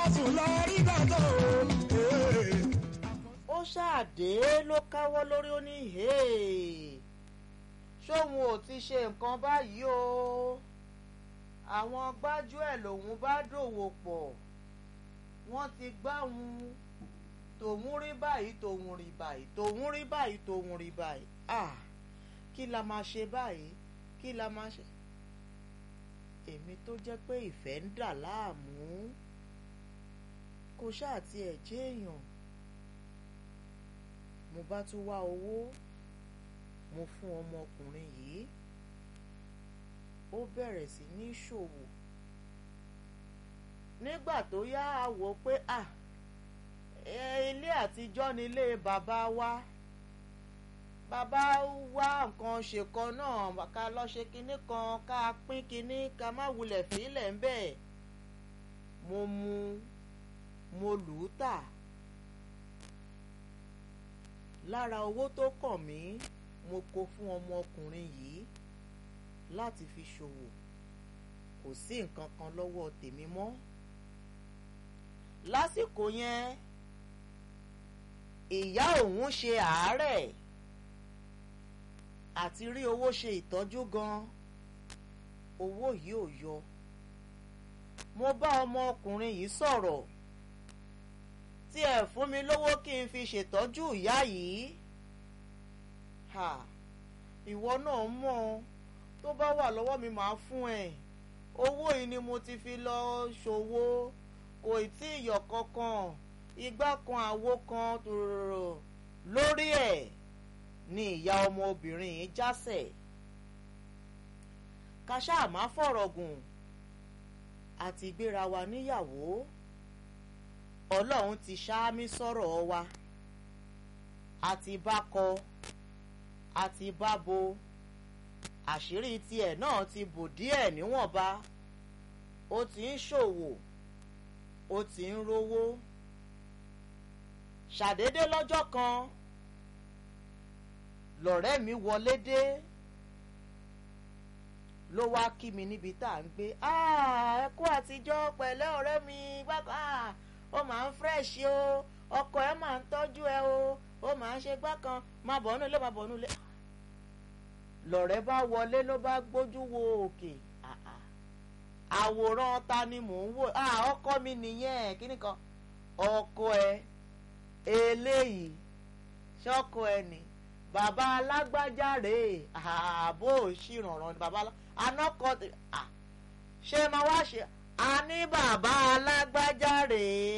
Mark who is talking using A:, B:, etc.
A: sùn lọ rí gbàgbọ́ o.
B: ó ṣáàdé ló káwọ́ lórí ó ní ṣóun ò ti ṣe nǹkan báyìí o àwọn gbájúẹ̀ lòun bá dòwò pọ̀ wọ́n ti gbáhùn tòun rí báyìí tòun rí báyìí tòun rí báyìí tòun rí báyìí ah kí la máa ṣe báyìí kí la máa ṣe èmi tó jẹ́ pé ìfẹ́ ń dà láàmú kò ṣáà tiẹ̀ jẹ́ èèyàn mo bá tún wá owó mo fún ọmọkùnrin yìí ó bẹ̀rẹ̀ sí ní ṣòwò nígbà tó yá a wò pé à ilé àtijọ́ ni ilé bàbá wa bàbá wá nǹkan ṣe kan náà ká lọ ṣe kinní kan ká pín kinní ká má wulẹ̀ fílẹ̀ ń bẹ̀ mo mu mo lù ú tà lára owó tó kàn mí mo kó fún ọmọkùnrin yìí láti fi ṣòwò kò sí nǹkan kan lọ́wọ́ tèmi mọ́ lásìkò yẹn ìyá òun ṣe àárẹ̀ àti rí owó ṣe ìtọ́jú gan owó yìí ò yọ mo bá ọmọkùnrin yìí sọ̀rọ̀ tí ẹ fún mi lówó kí n fi ṣètọ́jú ìyá yìí ha ìwọ náà mọ̀ tó bá wà lọ́wọ́ mi màá fún ẹ owó yìí ni mo ti fi lọ ṣòwò kò tí ì yọ kankan igbá kan àwo kan tòrò lórí ẹ̀ ni ìyá ọmọbìnrin yìí jásẹ̀ ká ṣáà má fọ̀rọ̀ gùn àti gbéra wa níyàwó ọlọ́run ti ṣáámí sọ̀rọ̀ wa àti bá kọ àti bá bo àṣírí tiẹ̀ náà ti bò díẹ̀ níwọ̀nba ó ti ń ṣòwò ó ti ń rówó ṣàdédé lọ́jọ́ kan lọ̀rẹ́ mi wọlé dé ló wá kí mi níbi tá à ń gbé ẹ kú àtijọ́ pẹ̀lẹ́ ọ̀rẹ́ mi gbàgbọ́ ó máa ń fírẹ̀ṣì o ọkọ ẹ máa ń tọ́jú ẹ o ó máa ń ṣe gbá kan máa bọ̀ ọ́nú ilé máa bọ̀ ọ́nú ilé lọ̀rẹ́ bá wọlé ló bá gbójú wo òkè àwòrán ta ni mò ń wò ọkọ mi nìyẹn kíní kan ọkọ ẹ eléyìí ṣọkọ ẹ ni bàbá alágbájá rèé àbó òṣìrànràn ni bàbá anọkọ ṣé máa wá ṣe a ní bàbá alágbájá rèé